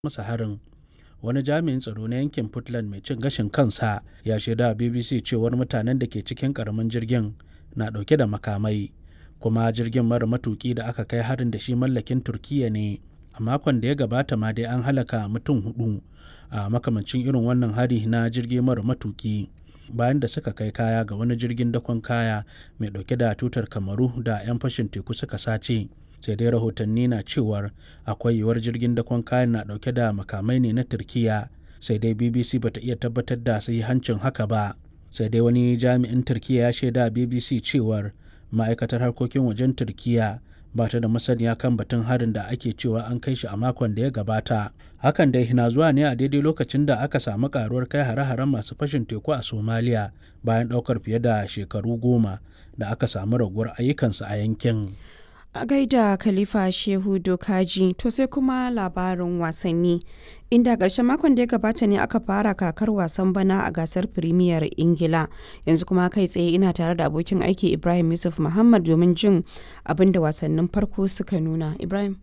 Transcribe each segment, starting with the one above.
masa harin wani jami'in tsaro na yankin puntland mai cin gashin kansa ya shaida wa bbc cewar mutanen da ke cikin karamin jirgin na dauke da makamai kuma jirgin mara matuki da aka kai harin da shi mallakin turkiya ne a makon da ya gabata ma dai an halaka mutum hudu a makamancin irin wannan hari na jirgi mara matuki bayan da suka kai kaya ga wani jirgin dakon kaya mai dauke da tutar kamaru da 'yan fashin teku suka sace sai dai rahotanni na cewar akwai yiwuwar jirgin dakon kayan na dauke da makamai ne na turkiya sai dai bbc bata iya tabbatar da hancin haka ba sai dai wani jami'in turkiya ya shaida bbc cewar ma'aikatar harkokin wajen turkiya ba ta da masaniya kan batun harin da ake cewa an kai shi a makon da ya gabata hakan dai na zuwa ne a daidai lokacin da aka samu karuwar kai hare-haren masu fashin teku a somaliya bayan daukar fiye da shekaru goma da aka samu raguwar ayyukansu a yankin a gaida khalifa shehu dokaji to sai kuma labarin wasanni inda ƙarshen makon da ya gabata ne aka fara kakar wasan bana a gasar firimiyar ingila yanzu kuma kai tsaye ina tare da abokin aiki ibrahim yusuf muhammad domin jin abin da wasannin farko suka nuna ibrahim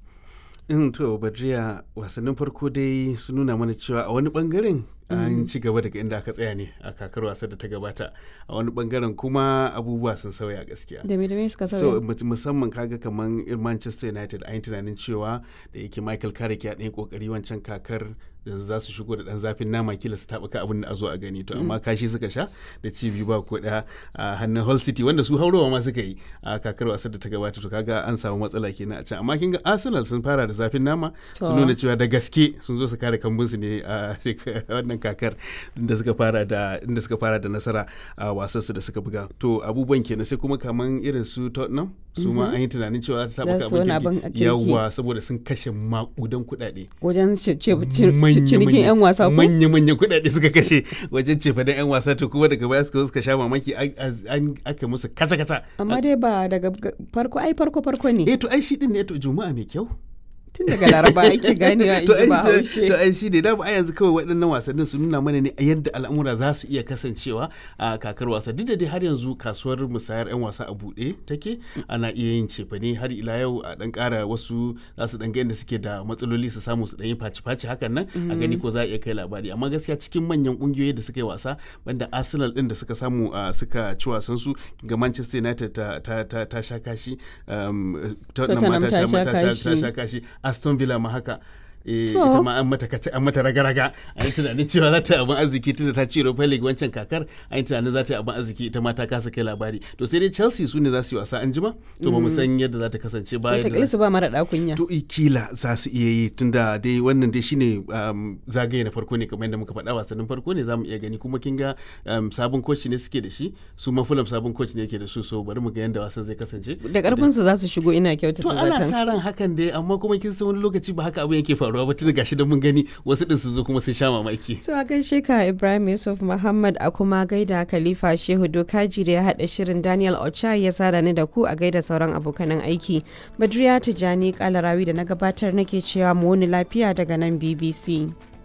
in to badriya wasannin farko dai su nuna mana cewa a wani bangaren an ci gaba daga inda aka tsaya ne a kakar wasa da ta gabata a wani bangaren kuma abubuwa sun sauya gaskiya da me da me suka so sauya musamman kaga kaman manchester united an yi tunanin cewa da yake michael carrick ya ɗaya kokari wancan kakar yanzu za su shigo da ɗan zafin nama kila su taɓuka abin da a zo a gani to amma kashi suka sha da ci biyu ba ko ɗaya a hannun hull city wanda su haurowa ma suka yi a kakar wasar da ta gabata to kaga an samu matsala kenan a can amma kin ga arsenal sun fara da zafin nama sun nuna cewa da gaske sun zo su kare kambunsu ne a wannan kakar inda suka fara da inda suka fara da nasara a wasan su da suka buga to abubuwan kenan sai kuma kaman irin su Tottenham su ma an yi tunanin cewa ta Za su wani taɓa abin abin yawa saboda sun kashe makudan kuɗaɗe wajen ce- ce- ce- cinikin 'yan wasa ko manya-manyan kuɗaɗe suka kashe wajen cefa da 'yan wasa to kuma daga baya suka zo suka sha mamaki an- an aka musu kata-kata amma dai ba daga ga- farko ai farko farko ne eh to ai shi din ne to juma'a mai kyau tun daga laraba ake ganewa in to ji ai ba to- haushe to ai shi ne dama a yanzu kawai waɗannan wasannin su nuna mana ne yadda al'amura za su iya kasancewa a kakar wasa duk da dai har yanzu kasuwar musayar 'yan wasa a buɗe take ana iya yin cefane har ila yau a ɗan ƙara wasu za su ɗan ga yadda suke da matsaloli su samu su ɗan yi faci-faci hakan nan a gani ko za a iya kai labari amma gaskiya cikin manyan ƙungiyoyi da suka yi wasa banda arsenal ɗin da suka samu a suka ci wasan su ga manchester united ta ta ta, ta sha kashi um, tottenham ma Tottenham ta ta sha sha ta sha- ta kashi. sha kashi aston villa ma haka eh, To. ita ma an mata kace an mata raga-raga an yi tunanin cewa za ta yi abin arziki tunda ta ci Europa League wancan kakar an yi tunanin za ta yi abin arziki ita ma ta kasa kai labari to sai dai Chelsea su ne za su yi wasa an jima to ba mu san yadda za ta kasance ba yadda wataƙila su ba mara ɗakunya to i kila za su iya yi tunda dai wannan dai shine um, zagaye na farko ne kamar yadda muka faɗa wasannin farko ne za mu iya gani kuma kin ga um, sabon coach ne suke da shi su ma Fulham sabon coach ne yake da su so bari mu ga yadda wasan zai kasance da ƙarfin su za su shigo ina kyautata to ana zaton sa ran hakan dai amma kuma kin san wani lokaci ba haka abin yake faruwa ba tunda gashi da mun gani wasu din su zo kuma sun sha mamaki To a gaishe ka Ibrahim Yusuf Muhammad a kuma gaida Khalifa Shehu Dokaji da ya haɗa shirin Daniel Ocha ya sada ni da ku a gaida sauran abokanan aiki. Badriya Tijani Kalarawi da na gabatar nake cewa mu wani lafiya daga nan BBC.